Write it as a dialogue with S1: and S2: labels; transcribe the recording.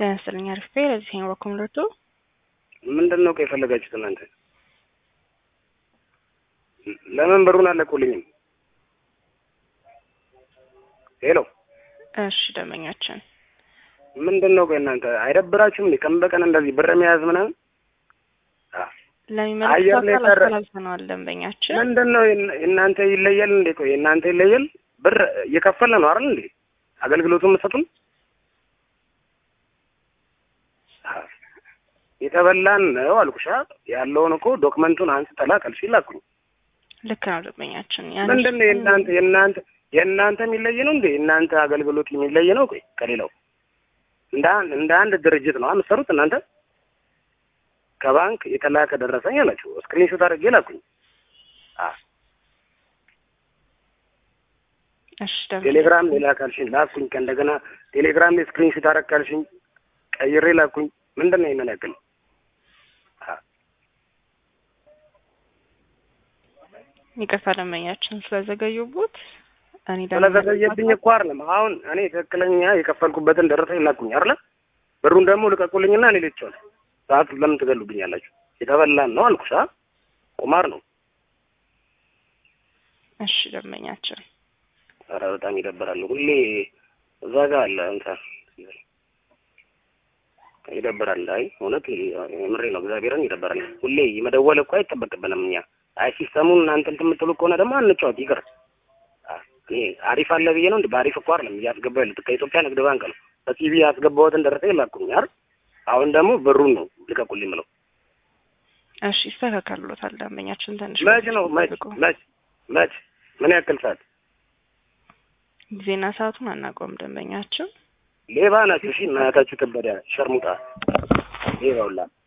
S1: ጤና ይስጥልኝ አሪፍ ቤ ለዚህ በኩል ረቱ
S2: ምንድን ነው የፈለጋችሁት እናንተ? ለምን ብሩን አለቁልኝም? ሄሎ
S1: እሺ ደንበኛችን
S2: ምንድን ነው እናንተ አይደብራችሁም? እንዴ ቀን በቀን እንደዚህ ብር መያዝ ምናምን
S1: ለሚመለከተው
S2: አየር ላይ
S1: አካል
S2: ቀረ።
S1: አስተላልፈነዋል። ደንበኛችን
S2: ምንድን ነው እናንተ ይለያል እንዴ? ቆይ እናንተ ይለያል ብር እየከፈለ ነው አይደል እንዴ አገልግሎቱ የምትሰጡን? የተበላን ነው አልኩሻ። ያለውን እኮ ዶክመንቱን አንስተህ ላክ አልሽኝ ላኩኝ።
S1: ልክ ነው ደንበኛችን።
S2: ምንድን ነው የእናንተ የእናንተ የእናንተ የሚለይ ነው እንዴ? የእናንተ አገልግሎት የሚለይ ነው? ቆይ ከሌላው እንደ አንድ እንደ አንድ ድርጅት ነው የምትሰሩት እናንተ። ከባንክ የተላከ ደረሰኝ አላችሁ፣ ስክሪንሾት አድርጌ ላኩኝ። አ
S1: እሺ ደንበኛ
S2: ቴሌግራም ላይ ላክ አልሽኝ ላኩኝ። ከእንደገና ቴሌግራም ላይ ስክሪንሾት አደረግ አልሽኝ ቀይሬ ላኩኝ። ምንድን ነው ይሄንን ያክል? አ
S1: ይቅርታ ደንበኛችን ስለዘገዩቦት እኔ ደግሞ
S2: ስለዘገየብኝ እኮ አይደለም። አሁን እኔ ትክክለኛ የከፈልኩበትን ደረሰኝ ላኩኝ አይደለ? ብሩን ደግሞ ልቀቁልኝና እኔ ልቼዋለሁ። ሰዓት ለምን ትገሉብኛላችሁ? የተበላን ነው አልኩሽ። አ ቁማር ነው።
S1: እሺ ደንበኛችን
S2: ኧረ በጣም ይደብራል። ሁሌ እዛ ጋር አለ እንትን ይደብራል። አይ እውነት ምሬ ነው፣ እግዚአብሔርን ይደብራል። ሁሌ መደወል እኮ አይጠበቅብንም እኛ። አይ ሲስተሙን እናንተ እንትን የምትሉ ከሆነ ደግሞ አንጫወት ይቅር። አ እኔ አሪፍ አለ ብዬ ነው እንደ በአሪፍ እኮ አይደለም እያስገባሁ ያሉት ከኢትዮጵያ ንግድ ባንክ ነው። በቲቪ ያስገባሁትን ደረሰኝ ላኩኝ አይደል? አሁን ደግሞ ብሩን ነው ልቀቁልኝ ብለው
S1: እሺ ይስተካከሉታል። ደንበኛችን ትንሽ
S2: መች ነው መች
S1: ጠብቁ።
S2: መች መች ምን ያክል ሰዓት
S1: ጊዜና ሰዓቱን አናውቀውም። ደንበኛችን
S2: ሌባ ናችሁ። እሺ እናታችሁ ከበደ ሸርሙጣ ሌባ ሁላ